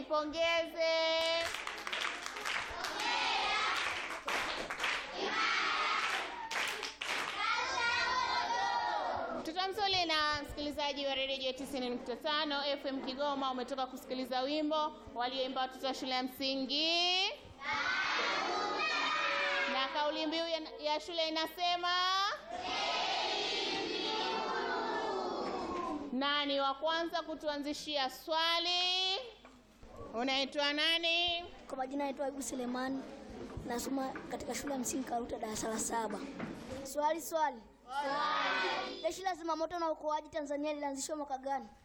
tuipongeze. Mtoto mzuri na msikilizaji wa redio 90.5 FM Kigoma, umetoka kusikiliza wimbo walioimba watoto wa shule ya msingi na kauli mbiu ya, ya shule inasema nani wa kwanza kutuanzishia swali? Unaitwa nani? Kwa majina naitwa Ayubu Selemani, nasoma katika shule ya msingi Karuta darasa la saba. Swali swali. Jeshi la zimamoto na uokoaji Tanzania lilianzishwa mwaka gani?